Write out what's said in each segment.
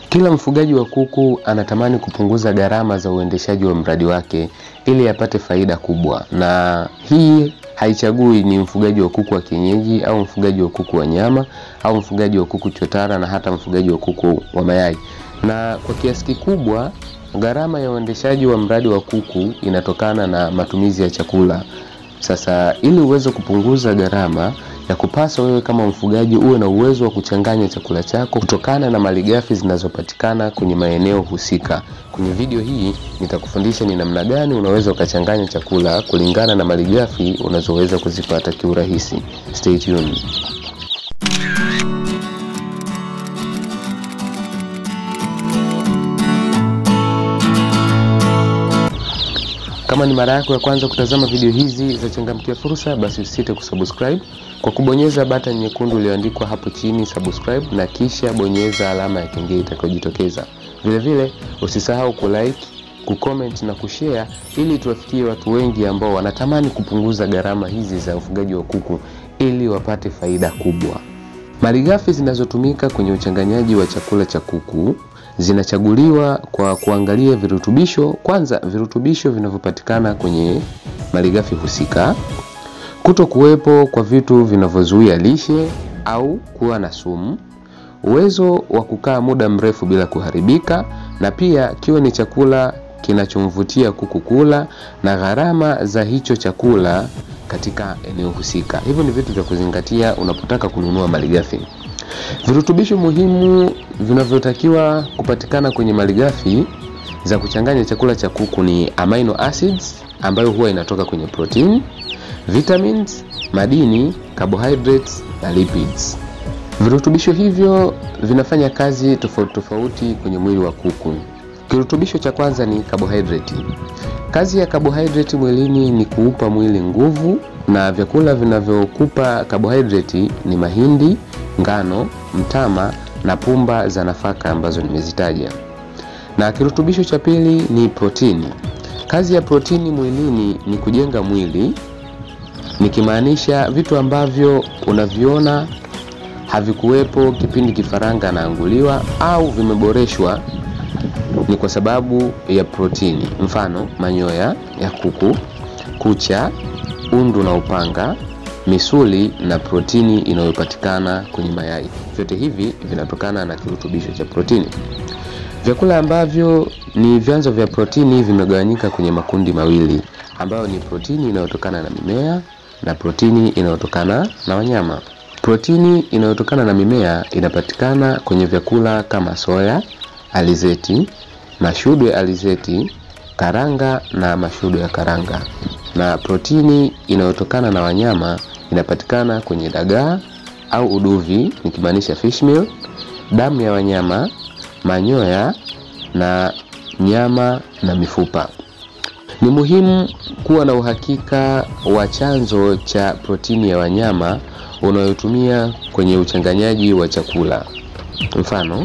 Kila mfugaji wa kuku anatamani kupunguza gharama za uendeshaji wa mradi wake ili apate faida kubwa, na hii haichagui ni mfugaji wa kuku wa kienyeji au mfugaji wa kuku wa nyama au mfugaji wa kuku chotara na hata mfugaji wa kuku wa mayai. Na kwa kiasi kikubwa gharama ya uendeshaji wa mradi wa kuku inatokana na matumizi ya chakula. Sasa ili uweze kupunguza gharama ya kupasa wewe kama mfugaji uwe na uwezo wa kuchanganya chakula chako kutokana na malighafi zinazopatikana kwenye maeneo husika. Kwenye video hii nitakufundisha ni namna gani unaweza ukachanganya chakula kulingana na malighafi unazoweza kuzipata kiurahisi. Stay tuned. Kama ni mara yako ya kwanza kutazama video hizi za Changamkia Fursa, basi usisite kusubscribe kwa kubonyeza button nyekundu iliyoandikwa hapo chini subscribe, na kisha bonyeza alama ya kengele itakayojitokeza. Vile vile usisahau kulike, kucomment na kushare ili tuwafikie watu wengi ambao wanatamani kupunguza gharama hizi za ufugaji wa kuku ili wapate faida kubwa. Malighafi zinazotumika kwenye uchanganyaji wa chakula cha kuku zinachaguliwa kwa kuangalia virutubisho. Kwanza, virutubisho vinavyopatikana kwenye malighafi husika, kuto kuwepo kwa vitu vinavyozuia lishe au kuwa na sumu, uwezo wa kukaa muda mrefu bila kuharibika, na pia kiwe ni chakula kinachomvutia kuku kula na gharama za hicho chakula katika eneo husika. Hivyo ni vitu vya kuzingatia unapotaka kununua malighafi. Virutubisho muhimu vinavyotakiwa kupatikana kwenye malighafi za kuchanganya chakula cha kuku ni amino acids ambayo huwa inatoka kwenye protein, vitamins, madini, carbohydrates na lipids. Virutubisho hivyo vinafanya kazi tofauti tofauti kwenye mwili wa kuku. Kirutubisho cha kwanza ni carbohydrate. Kazi ya carbohydrate mwilini ni kuupa mwili nguvu, na vyakula vinavyokupa carbohydrate ni mahindi, ngano, mtama na pumba za nafaka ambazo nimezitaja. Na kirutubisho cha pili ni protini. Kazi ya protini mwilini ni kujenga mwili, nikimaanisha vitu ambavyo unaviona havikuwepo kipindi kifaranga anaanguliwa au vimeboreshwa ni kwa sababu ya protini. Mfano, manyoya ya kuku, kucha, undu na upanga, misuli na protini inayopatikana kwenye mayai. Vyote hivi vinatokana na kirutubisho cha protini. Vyakula ambavyo ni vyanzo vya protini vimegawanyika kwenye makundi mawili ambayo ni protini inayotokana na mimea na protini inayotokana na wanyama. Protini inayotokana na mimea inapatikana kwenye vyakula kama soya, alizeti, mashudu ya alizeti, karanga na mashudu ya karanga. Na protini inayotokana na wanyama inapatikana kwenye dagaa au uduvi, nikimaanisha fish meal, damu ya wanyama, manyoya na nyama na mifupa. Ni muhimu kuwa na uhakika wa chanzo cha protini ya wanyama unayotumia kwenye uchanganyaji wa chakula. Mfano,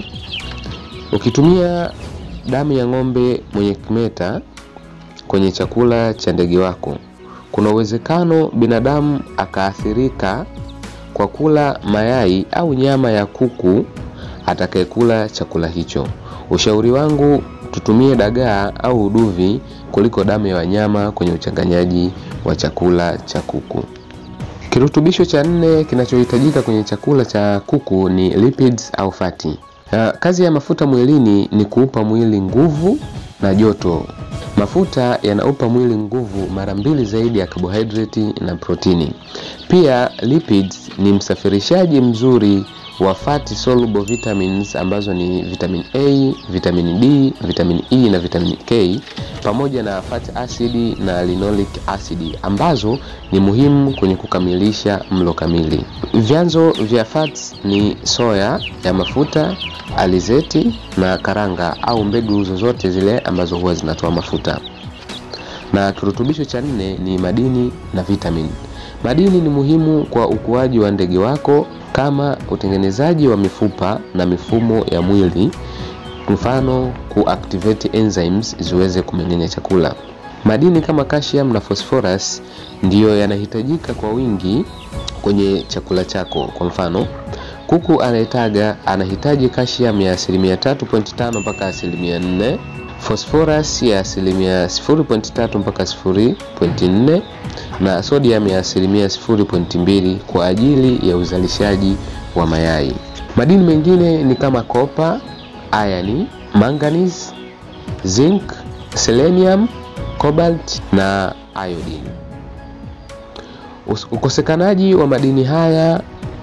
ukitumia damu ya ng'ombe mwenye kimeta kwenye chakula cha ndege wako, kuna uwezekano binadamu akaathirika kwa kula mayai au nyama ya kuku atakayekula chakula hicho. Ushauri wangu tutumie dagaa au uduvi kuliko damu ya wanyama kwenye uchanganyaji wa chakula cha kuku. Kirutubisho cha nne kinachohitajika kwenye chakula cha kuku ni lipids au fati. Kazi ya mafuta mwilini ni kuupa mwili nguvu na joto. Mafuta yanaupa mwili nguvu mara mbili zaidi ya carbohydrate na protini. Pia lipids ni msafirishaji mzuri wa fatty soluble vitamins ambazo ni vitamin A, vitamin D, vitamin E na vitamin K pamoja na fatty acid na linoleic acid ambazo ni muhimu kwenye kukamilisha mlo kamili. Vyanzo vya fats ni soya ya mafuta, alizeti na karanga au mbegu zozote zile ambazo huwa zinatoa mafuta. Na kirutubisho cha nne ni madini na vitamin. Madini ni muhimu kwa ukuaji wa ndege wako kama utengenezaji wa mifupa na mifumo ya mwili, mfano kuactivate enzymes ziweze kumeng'enya chakula. Madini kama calcium na phosphorus ndiyo yanahitajika kwa wingi kwenye chakula chako. Kwa mfano, Kuku anayetaga anahitaji calcium ya asilimia 3.5 mpaka asilimia 4, phosphorus ya asilimia 0.3 mpaka 0.4 na sodium ya asilimia 0.2 kwa ajili ya uzalishaji wa mayai. Madini mengine ni kama kopa, iron, manganese, zinc, selenium, cobalt na iodine. Ukosekanaji wa madini haya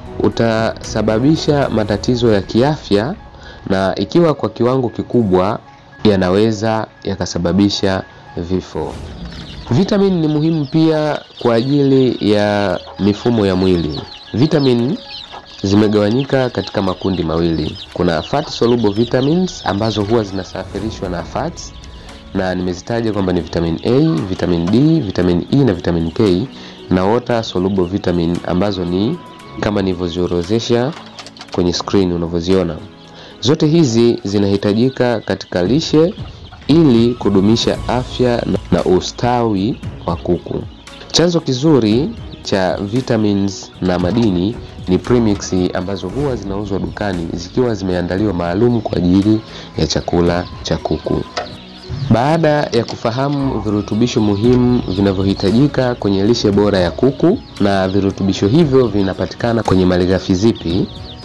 utasababisha matatizo ya kiafya na ikiwa kwa kiwango kikubwa yanaweza yakasababisha vifo. Vitamini ni muhimu pia kwa ajili ya mifumo ya mwili. Vitamini zimegawanyika katika makundi mawili. Kuna fat soluble vitamins ambazo huwa zinasafirishwa na fats na nimezitaja kwamba ni vitamin A, vitamin D, vitamin E na vitamin K na water soluble vitamin ambazo ni kama nilivyoziorodhesha kwenye screen unavyoziona. Zote hizi zinahitajika katika lishe ili kudumisha afya na ustawi wa kuku. Chanzo kizuri cha vitamins na madini ni premix ambazo huwa zinauzwa dukani zikiwa zimeandaliwa maalum kwa ajili ya chakula cha kuku. Baada ya kufahamu virutubisho muhimu vinavyohitajika kwenye lishe bora ya kuku na virutubisho hivyo vinapatikana kwenye malighafi zipi,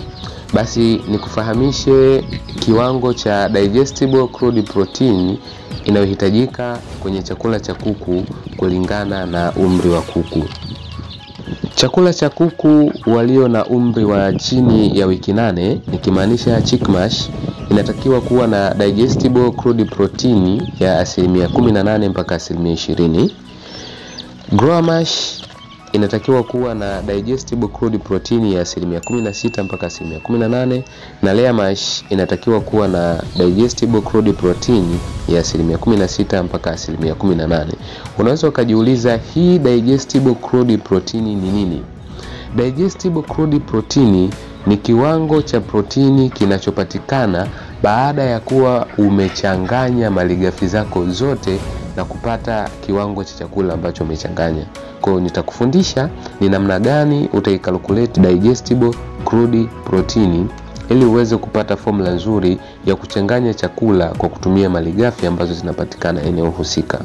basi nikufahamishe kiwango cha digestible crude protein inayohitajika kwenye chakula cha kuku kulingana na umri wa kuku. Chakula cha kuku walio na umri wa chini ya wiki nane nikimaanisha chick mash inatakiwa kuwa na digestible crude protein ya asilimia 18 mpaka asilimia 20. Grower mash inatakiwa kuwa na digestible crude protein ya asilimia 16 mpaka asilimia 18 na layer mash inatakiwa kuwa na digestible crude protein ya asilimia 16 mpaka asilimia 18. Unaweza ukajiuliza hii digestible crude protein ni nini? Digestible crude protein ni kiwango cha protini kinachopatikana baada ya kuwa umechanganya malighafi zako zote na kupata kiwango cha chakula ambacho umechanganya. Kwa hiyo nitakufundisha ni namna gani utaikalculate digestible crude protein ili uweze kupata formula nzuri ya kuchanganya chakula kwa kutumia malighafi ambazo zinapatikana eneo husika.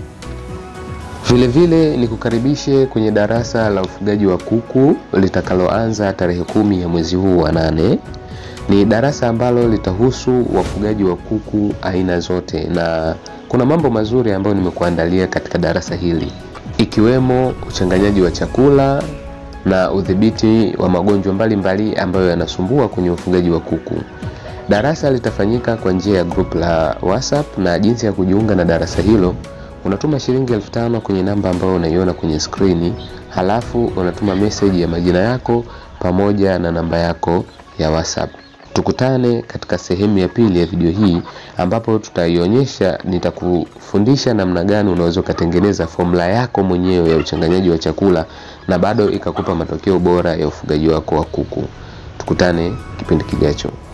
Vile vile nikukaribishe kwenye darasa la ufugaji wa kuku litakaloanza tarehe kumi ya mwezi huu wa nane. Ni darasa ambalo litahusu wafugaji wa kuku aina zote, na kuna mambo mazuri ambayo nimekuandalia katika darasa hili, ikiwemo uchanganyaji wa chakula na udhibiti wa magonjwa mbalimbali ambayo yanasumbua kwenye ufugaji wa kuku. Darasa litafanyika kwa njia ya group la WhatsApp, na jinsi ya kujiunga na darasa hilo unatuma shilingi elfu tano kwenye namba ambayo unaiona kwenye skrini, halafu unatuma message ya majina yako pamoja na namba yako ya WhatsApp. Tukutane katika sehemu ya pili ya video hii ambapo tutaionyesha, nitakufundisha namna gani unaweza ukatengeneza formula yako mwenyewe ya uchanganyaji wa chakula na bado ikakupa matokeo bora ya ufugaji wako wa kuku. Tukutane kipindi kijacho.